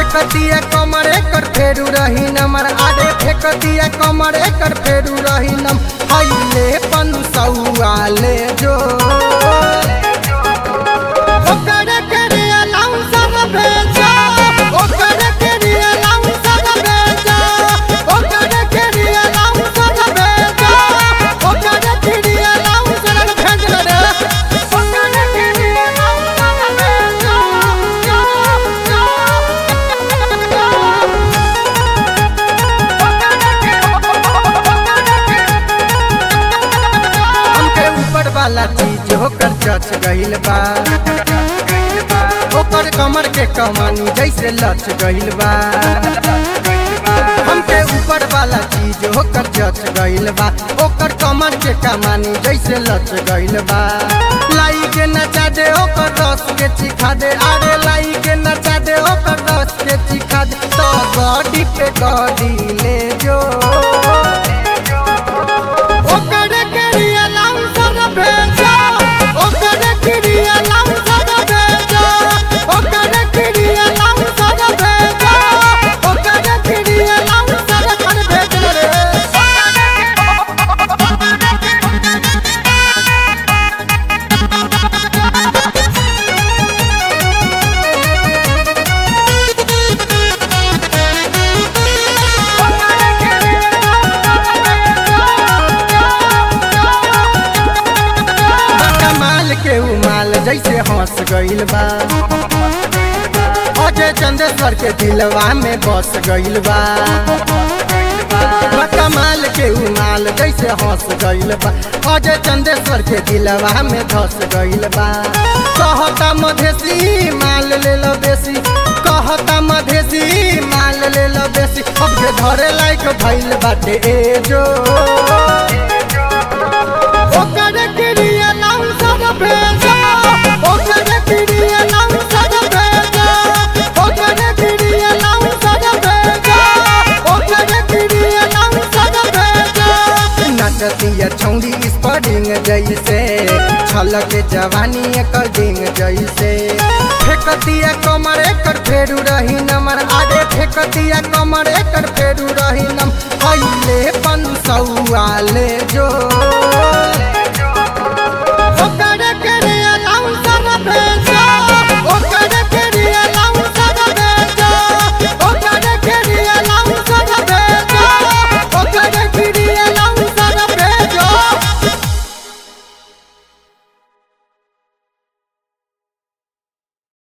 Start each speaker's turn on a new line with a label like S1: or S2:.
S1: फेकतिया कमर एकर फेरू रही नमर आगे फेकतिया कमर एकर फेरू रही नम हईले पनु सौआ ले जो ओकर के अलाउंसर भेजा ओकर के अलाउंसर भेजा ओकर के अलाउंसर भेजा ओकर के अलाउंसर भेज रे ओकर के अलाउंसर भेजा हमके ऊपर वाला चीज होकर चच गइल बा ओकर कमर के कमानी जैसे लच गइल बा हमके ऊपर वाला चीज होकर चच गइल बा ओकर कमर के कमानी जैसे लच गइल बा लाई के नचा दे ओकर रस के चिखा दे अरे लाई के नचा दे ओकर रस के चिखा दे तो गॉडी पे गॉडी ले जो ओकर के अलाउंसर भेजा ओकर के अलाउंसर भेजा ओकर के अलाउंसर भेजा ओकर के अलाउंसर कर भेज रे कमाल के उमाल जैसे हंस गइल बा अजय चंदेश्वर के दिलवा में बस गइल बा कमाल के उमाल जैसे हंस गइल बा अजय चंदेश्वर के दिलवा में धस गइल बा कहता मधेसी माल ले लो बेसी कहता मधेसी माल ले लो बेसी अब के धरे लायक भइल बाटे ए जो ओकर के अलाउंसर भेजा ओकर के अलाउंसर भेजा ओकर के अलाउंसर भेजा ओकर के अलाउंसर भेजा नचतिया छौड़ी स्परिंग जैसे छलक जवानी एकर डिंग जैसे फेकतिया कमर एकर फेरू रही नमर आगे फेकतिया कमर एकर फेरू रही नम हईले